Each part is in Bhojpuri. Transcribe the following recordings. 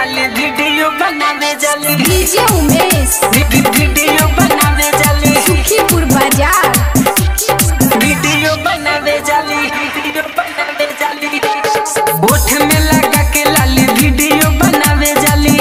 लाली वीडियो बनावे जाली डीजे उमेश वीडियो बनावे जाली सुखीपुर बाजार वीडियो बनावे जाली वीडियो बनावे जाली ओठ में लगा के लाली वीडियो बनावे जाली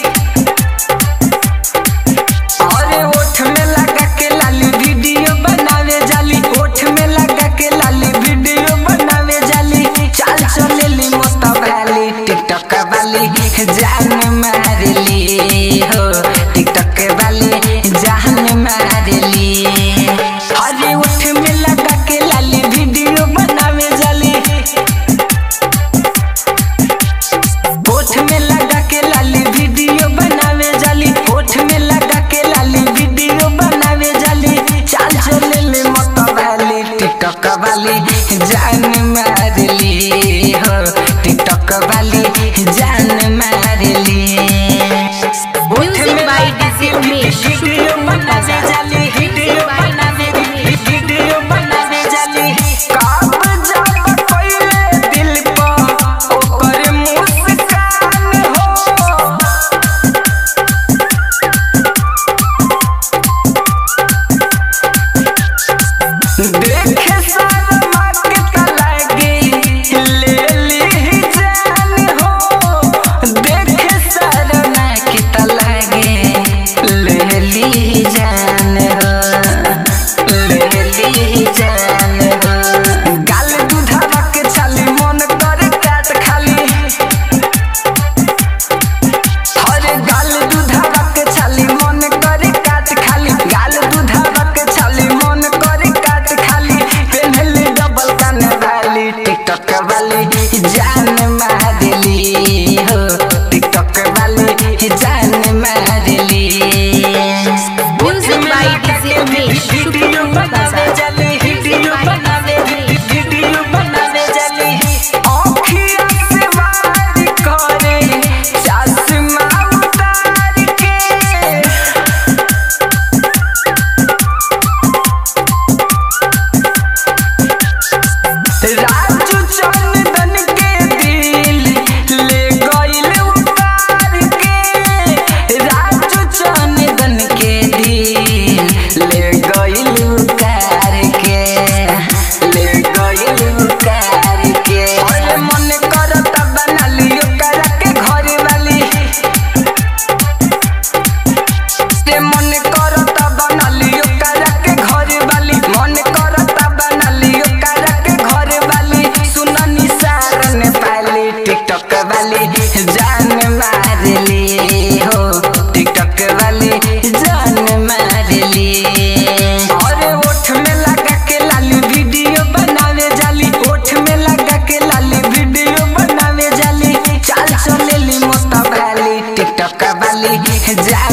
अरे ओठ में लगा के लाली वीडियो बनावे जाली ओठ में लगा के लाली वीडियो बनावे जाली चाल चलेली मस्त वाली टिकटॉक वाली जान मारली हो टिकटॉक वाली जान मारली अरे ओठ में लगा के लाली वीडियो बनावे जाली ओठ में लगा के लाली वीडियो बनावे जाली ओठ में लगा के लाली वीडियो बनावे जाली चाल चले ले मत वाली टिकटॉक वाली जान मारली हो टिकटॉक वाली जान मारली music by DJ Umesh video Sukhipur बनावे बाजार जाली वीडियो बनावे वीडियो बनावे जाली कब जब कोइले दिल पर ओकर मुस्कान हो देखे शर्मा के तलागे ले ली जान हो देखे शर्मा के तलागे ले ली जान हो ले ली जान हो गाल दूधवा के छाली मन करे काट खाली अरे गाल दूधवा के छाली मन करे काट खाली गाल दूधवा के छाली मन करे काट खाली पेन्हले डबल कान वाली टिकटॉक वाली जान मारली हो टिकटॉक वाली जान मारली music by DJ Umesh video Sukhipur बनावे बाजार जाली वीडियो बनावे वीडियो बनावे जाली आँखिया से वार करे चश्मा उतार के राजू चंदन के दिल ले गइल उतार के राजू चंदन के दिल ले गइल उतार के ले गइल उतार के अरे मन करता बना लियो करा के घर वाली से मन करता बना लियो करा के घर वाली मन करता बना लियो करा के घर वाली सुना निसार ने पाली टिकटॉक वाली जान मारली हो टिकटॉक वाली जान मारली अरे ओठ में लगा के लाली वीडियो बनावे जाली ओठ में लगा के लाली वीडियो बनावे जाली चाल चलेली मस्त वाली टिकटॉक वाली जान